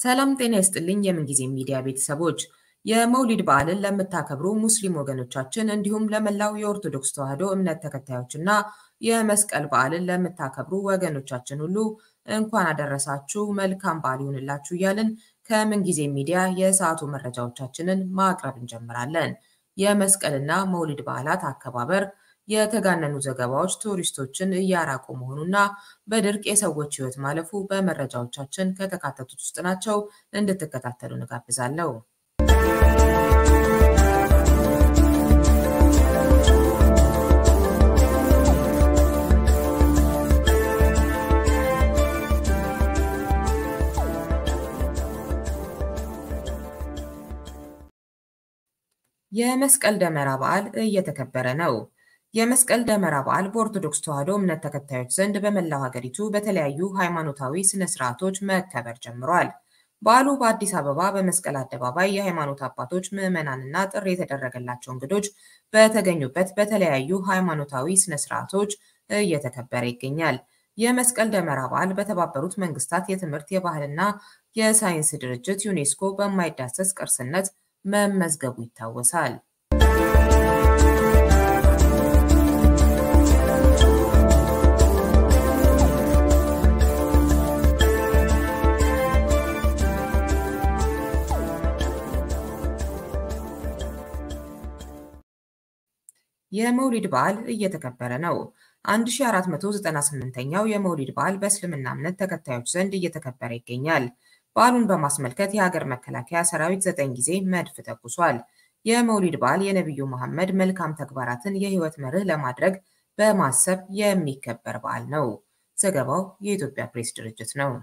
ሰላም ጤና ይስጥልኝ የምንጊዜ ሚዲያ ቤተሰቦች፣ የመውሊድ በዓልን ለምታከብሩ ሙስሊም ወገኖቻችን እንዲሁም ለመላው የኦርቶዶክስ ተዋሕዶ እምነት ተከታዮችና የመስቀል በዓልን ለምታከብሩ ወገኖቻችን ሁሉ እንኳን አደረሳችሁ፣ መልካም በዓል ይሁንላችሁ እያልን ከምንጊዜ ሚዲያ የሰዓቱ መረጃዎቻችንን ማቅረብ እንጀምራለን። የመስቀልና መውሊድ በዓላት አከባበር የተጋነኑ ዘገባዎች ቱሪስቶችን እያራቁ መሆኑና በድርቅ የሰዎች ሕይወት ማለፉ በመረጃዎቻችን ከተካተቱት ውስጥ ናቸው። እንድትከታተሉ እንጋብዛለሁ። የመስቀል ደመራ በዓል እየተከበረ ነው። የመስቀል ደመራ በዓል በኦርቶዶክስ ተዋሕዶ እምነት ተከታዮች ዘንድ በመላው ሀገሪቱ በተለያዩ ሃይማኖታዊ ስነ ስርዓቶች መከበር ጀምሯል። በዓሉ በአዲስ አበባ በመስቀል አደባባይ የሃይማኖት አባቶች፣ ምዕመናንና ጥሪ የተደረገላቸው እንግዶች በተገኙበት በተለያዩ ሃይማኖታዊ ስነ ስርዓቶች እየተከበረ ይገኛል። የመስቀል ደመራ በዓል በተባበሩት መንግስታት የትምህርት የባህልና የሳይንስ ድርጅት ዩኔስኮ በማይዳሰስ ቅርስነት መመዝገቡ ይታወሳል። የመውሊድ በዓል እየተከበረ ነው። 1498ኛው የመውሊድ በዓል በእስልምና እምነት ተከታዮች ዘንድ እየተከበረ ይገኛል። በዓሉን በማስመልከት የሀገር መከላከያ ሰራዊት ዘጠኝ ጊዜ መድፍ ተኩሷል። የመውሊድ በዓል የነቢዩ መሐመድ መልካም ተግባራትን የህይወት መርህ ለማድረግ በማሰብ የሚከበር በዓል ነው። ዘገባው የኢትዮጵያ ፕሬስ ድርጅት ነው።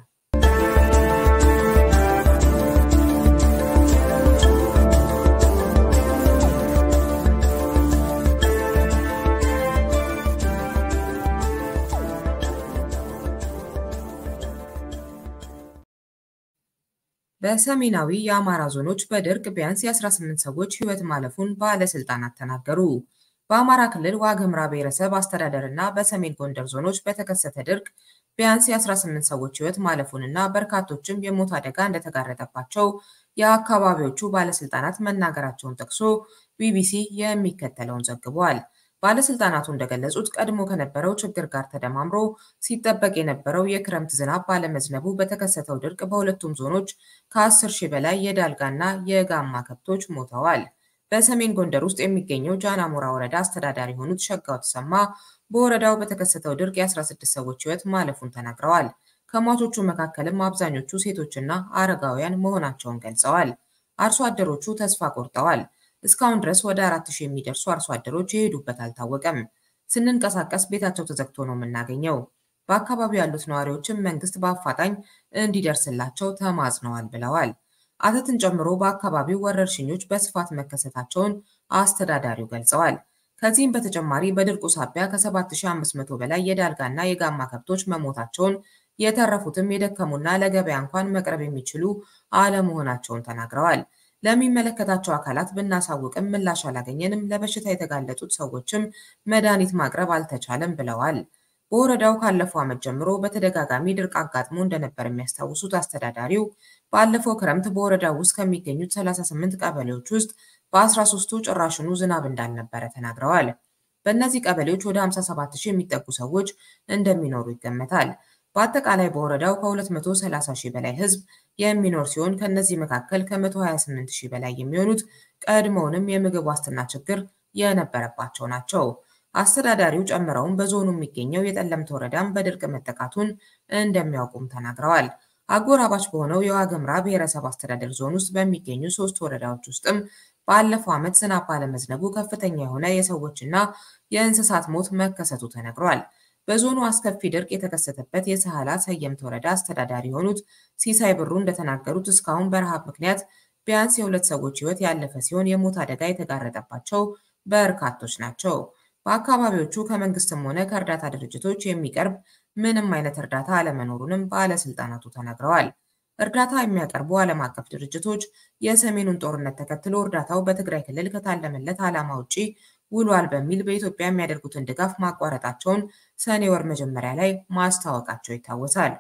በሰሜናዊ የአማራ ዞኖች በድርቅ ቢያንስ የ18 ሰዎች ህይወት ማለፉን ባለስልጣናት ተናገሩ። በአማራ ክልል ዋግ ኽምራ ብሔረሰብ አስተዳደር እና በሰሜን ጎንደር ዞኖች በተከሰተ ድርቅ ቢያንስ የ18 ሰዎች ህይወት ማለፉንና በርካቶችም የሞት አደጋ እንደተጋረጠባቸው የአካባቢዎቹ ባለስልጣናት መናገራቸውን ጠቅሶ ቢቢሲ የሚከተለውን ዘግቧል። ባለስልጣናቱ እንደገለጹት ቀድሞ ከነበረው ችግር ጋር ተደማምሮ ሲጠበቅ የነበረው የክረምት ዝናብ ባለመዝነቡ በተከሰተው ድርቅ በሁለቱም ዞኖች ከ10 ሺህ በላይ የዳልጋና የጋማ ከብቶች ሞተዋል። በሰሜን ጎንደር ውስጥ የሚገኘው ጃናሞራ ወረዳ አስተዳዳሪ የሆኑት ሸጋው ተሰማ በወረዳው በተከሰተው ድርቅ የ16 ሰዎች ህይወት ማለፉን ተናግረዋል። ከሟቾቹ መካከልም አብዛኞቹ ሴቶችና አረጋውያን መሆናቸውን ገልጸዋል። አርሶ አደሮቹ ተስፋ ቆርጠዋል። እስካሁን ድረስ ወደ አራት ሺህ የሚደርሱ አርሶ አደሮች የሄዱበት አልታወቀም። ስንንቀሳቀስ ቤታቸው ተዘግቶ ነው የምናገኘው። በአካባቢው ያሉት ነዋሪዎችም መንግስት በአፋጣኝ እንዲደርስላቸው ተማጽነዋል ብለዋል። አተትን ጨምሮ በአካባቢው ወረርሽኞች በስፋት መከሰታቸውን አስተዳዳሪው ገልጸዋል። ከዚህም በተጨማሪ በድርቁ ሳቢያ ከ7500 በላይ የዳልጋና የጋማ ከብቶች መሞታቸውን የተረፉትም የደከሙና ለገበያ እንኳን መቅረብ የሚችሉ አለመሆናቸውን ተናግረዋል። ለሚመለከታቸው አካላት ብናሳውቅም ምላሽ አላገኘንም። ለበሽታ የተጋለጡት ሰዎችም መድኃኒት ማቅረብ አልተቻለም ብለዋል። በወረዳው ካለፈው ዓመት ጀምሮ በተደጋጋሚ ድርቅ አጋጥሞ እንደነበር የሚያስታውሱት አስተዳዳሪው ባለፈው ክረምት በወረዳው ውስጥ ከሚገኙት 38 ቀበሌዎች ውስጥ በ13ቱ ጭራሽኑ ዝናብ እንዳልነበረ ተናግረዋል። በእነዚህ ቀበሌዎች ወደ 57 ሺህ የሚጠጉ ሰዎች እንደሚኖሩ ይገመታል። በአጠቃላይ በወረዳው ከ230 ሺህ በላይ ሕዝብ የሚኖር ሲሆን ከእነዚህ መካከል ከ128 ሺህ በላይ የሚሆኑት ቀድሞውንም የምግብ ዋስትና ችግር የነበረባቸው ናቸው። አስተዳዳሪው ጨምረውም በዞኑ የሚገኘው የጠለምት ወረዳም በድርቅ መጠቃቱን እንደሚያውቁም ተናግረዋል። አጎራባች በሆነው የዋግ ኽምራ ብሔረሰብ አስተዳደር ዞን ውስጥ በሚገኙ ሶስት ወረዳዎች ውስጥም ባለፈው ዓመት ዝናብ ባለመዝነቡ ከፍተኛ የሆነ የሰዎችና የእንስሳት ሞት መከሰቱ ተነግሯል። በዞኑ አስከፊ ድርቅ የተከሰተበት የሰሃላ ሰየምት ወረዳ አስተዳዳሪ የሆኑት ሲሳይ ብሩ እንደተናገሩት እስካሁን በረሃብ ምክንያት ቢያንስ የሁለት ሰዎች ሕይወት ያለፈ ሲሆን የሞት አደጋ የተጋረጠባቸው በርካቶች ናቸው። በአካባቢዎቹ ከመንግስትም ሆነ ከእርዳታ ድርጅቶች የሚቀርብ ምንም አይነት እርዳታ አለመኖሩንም ባለስልጣናቱ ተናግረዋል። እርዳታ የሚያቀርቡ ዓለም አቀፍ ድርጅቶች የሰሜኑን ጦርነት ተከትሎ እርዳታው በትግራይ ክልል ከታለመለት ዓላማ ውጪ ውሏል በሚል በኢትዮጵያ የሚያደርጉትን ድጋፍ ማቋረጣቸውን ሰኔ ወር መጀመሪያ ላይ ማስታወቃቸው ይታወሳል።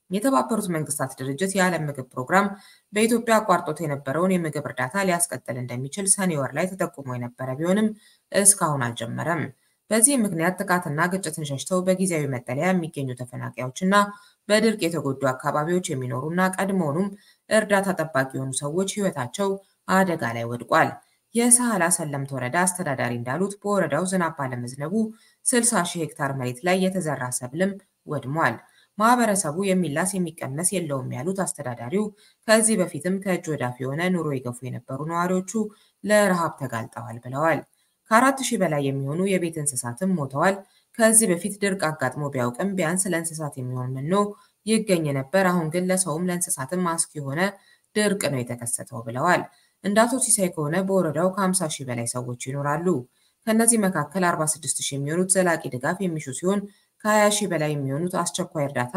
የተባበሩት መንግስታት ድርጅት የዓለም ምግብ ፕሮግራም በኢትዮጵያ አቋርጦት የነበረውን የምግብ እርዳታ ሊያስቀጥል እንደሚችል ሰኔ ወር ላይ ተጠቁሞ የነበረ ቢሆንም እስካሁን አልጀመረም። በዚህም ምክንያት ጥቃትና ግጭትን ሸሽተው በጊዜያዊ መጠለያ የሚገኙ ተፈናቃዮችና በድርቅ የተጎዱ አካባቢዎች የሚኖሩና ቀድሞውኑም እርዳታ ጠባቂ የሆኑ ሰዎች ሕይወታቸው አደጋ ላይ ወድቋል። የሳህላ ሰለምት ወረዳ አስተዳዳሪ እንዳሉት በወረዳው ዝናብ ባለመዝነቡ 60 ሺህ ሄክታር መሬት ላይ የተዘራ ሰብልም ወድሟል። ማህበረሰቡ የሚላስ የሚቀመስ የለውም ያሉት አስተዳዳሪው ከዚህ በፊትም ከእጅ ወዳፍ የሆነ ኑሮ ይገፉ የነበሩ ነዋሪዎቹ ለረሃብ ተጋልጠዋል ብለዋል። ከአራት ሺህ በላይ የሚሆኑ የቤት እንስሳትም ሞተዋል። ከዚህ በፊት ድርቅ አጋጥሞ ቢያውቅም ቢያንስ ለእንስሳት የሚሆን መኖ ይገኝ ነበር። አሁን ግን ለሰውም ለእንስሳትም አስጊ የሆነ ድርቅ ነው የተከሰተው ብለዋል። እንደ አቶ ሲሳይ ከሆነ በወረዳው ከ50 ሺህ በላይ ሰዎች ይኖራሉ። ከእነዚህ መካከል 46 ሺህ የሚሆኑት ዘላቂ ድጋፍ የሚሹ ሲሆን ከ20 ሺህ በላይ የሚሆኑት አስቸኳይ እርዳታ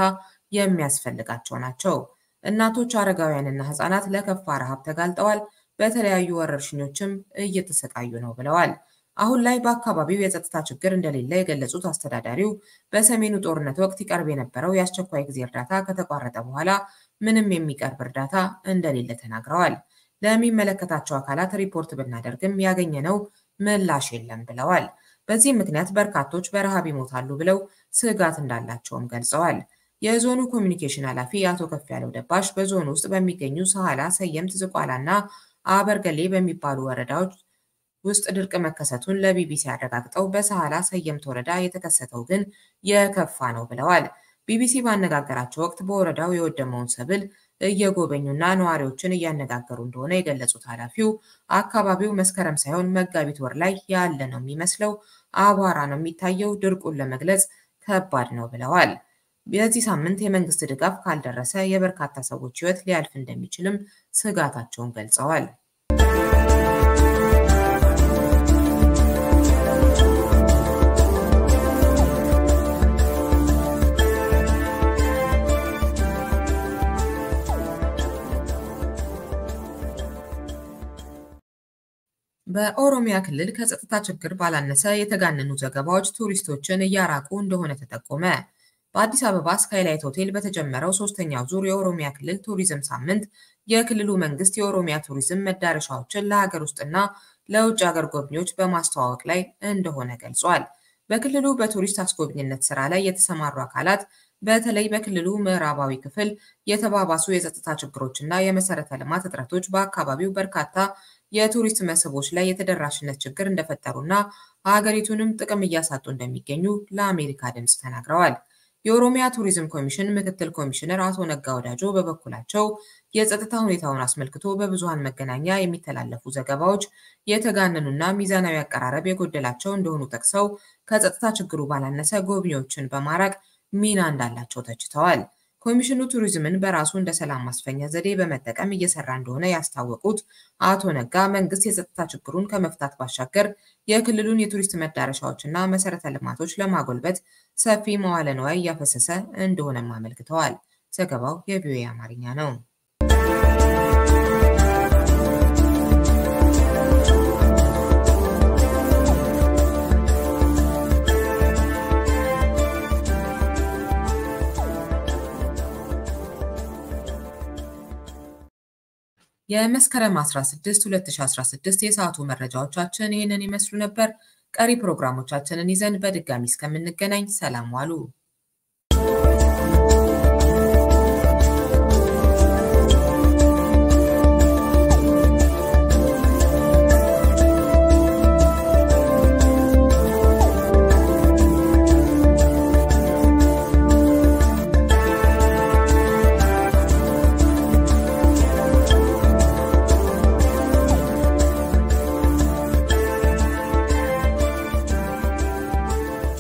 የሚያስፈልጋቸው ናቸው። እናቶች፣ አረጋውያንና ህጻናት ለከፋ ረሃብ ተጋልጠዋል። በተለያዩ ወረርሽኞችም እየተሰቃዩ ነው ብለዋል። አሁን ላይ በአካባቢው የጸጥታ ችግር እንደሌለ የገለጹት አስተዳዳሪው በሰሜኑ ጦርነት ወቅት ይቀርብ የነበረው የአስቸኳይ ጊዜ እርዳታ ከተቋረጠ በኋላ ምንም የሚቀርብ እርዳታ እንደሌለ ተናግረዋል። ለሚመለከታቸው አካላት ሪፖርት ብናደርግም ያገኘነው ምላሽ የለም ብለዋል። በዚህም ምክንያት በርካቶች በረሃብ ይሞታሉ ብለው ስጋት እንዳላቸውም ገልጸዋል። የዞኑ ኮሚኒኬሽን ኃላፊ አቶ ከፍያለው ደባሽ በዞኑ ውስጥ በሚገኙ ሳህላ፣ ሰየምት፣ ዝቋላ እና አበርገሌ በሚባሉ ወረዳዎች ውስጥ ድርቅ መከሰቱን ለቢቢሲ አረጋግጠው በሳህላ ሰየምት ወረዳ የተከሰተው ግን የከፋ ነው ብለዋል። ቢቢሲ ባነጋገራቸው ወቅት በወረዳው የወደመውን ሰብል እየጎበኙና ነዋሪዎችን እያነጋገሩ እንደሆነ የገለጹት ኃላፊው አካባቢው መስከረም ሳይሆን መጋቢት ወር ላይ ያለ ነው የሚመስለው፣ አቧራ ነው የሚታየው፣ ድርቁን ለመግለጽ ከባድ ነው ብለዋል። በዚህ ሳምንት የመንግስት ድጋፍ ካልደረሰ የበርካታ ሰዎች ሕይወት ሊያልፍ እንደሚችልም ስጋታቸውን ገልጸዋል። በኦሮሚያ ክልል ከጸጥታ ችግር ባላነሰ የተጋነኑ ዘገባዎች ቱሪስቶችን እያራቁ እንደሆነ ተጠቆመ። በአዲስ አበባ ስካይላይት ሆቴል በተጀመረው ሶስተኛው ዙር የኦሮሚያ ክልል ቱሪዝም ሳምንት የክልሉ መንግስት የኦሮሚያ ቱሪዝም መዳረሻዎችን ለሀገር ውስጥና ለውጭ ሀገር ጎብኚዎች በማስተዋወቅ ላይ እንደሆነ ገልጿል። በክልሉ በቱሪስት አስጎብኝነት ስራ ላይ የተሰማሩ አካላት በተለይ በክልሉ ምዕራባዊ ክፍል የተባባሱ የጸጥታ ችግሮችና የመሰረተ ልማት እጥረቶች በአካባቢው በርካታ የቱሪስት መስህቦች ላይ የተደራሽነት ችግር እንደፈጠሩና ሀገሪቱንም ጥቅም እያሳጡ እንደሚገኙ ለአሜሪካ ድምፅ ተናግረዋል። የኦሮሚያ ቱሪዝም ኮሚሽን ምክትል ኮሚሽነር አቶ ነጋ ወዳጆ በበኩላቸው የጸጥታ ሁኔታውን አስመልክቶ በብዙሃን መገናኛ የሚተላለፉ ዘገባዎች የተጋነኑና ሚዛናዊ አቀራረብ የጎደላቸው እንደሆኑ ጠቅሰው ከጸጥታ ችግሩ ባላነሰ ጎብኚዎችን በማራቅ ሚና እንዳላቸው ተችተዋል። ኮሚሽኑ ቱሪዝምን በራሱ እንደ ሰላም ማስፈኛ ዘዴ በመጠቀም እየሰራ እንደሆነ ያስታወቁት አቶ ነጋ መንግስት የጸጥታ ችግሩን ከመፍታት ባሻገር የክልሉን የቱሪስት መዳረሻዎችና መሰረተ ልማቶች ለማጎልበት ሰፊ መዋለ ንዋይ እያፈሰሰ እንደሆነም አመልክተዋል። ዘገባው የቪኦኤ አማርኛ ነው። የመስከረም 16 2016 የሰዓቱ መረጃዎቻችን ይህንን ይመስሉ ነበር። ቀሪ ፕሮግራሞቻችንን ይዘን በድጋሚ እስከምንገናኝ ሰላም ዋሉ።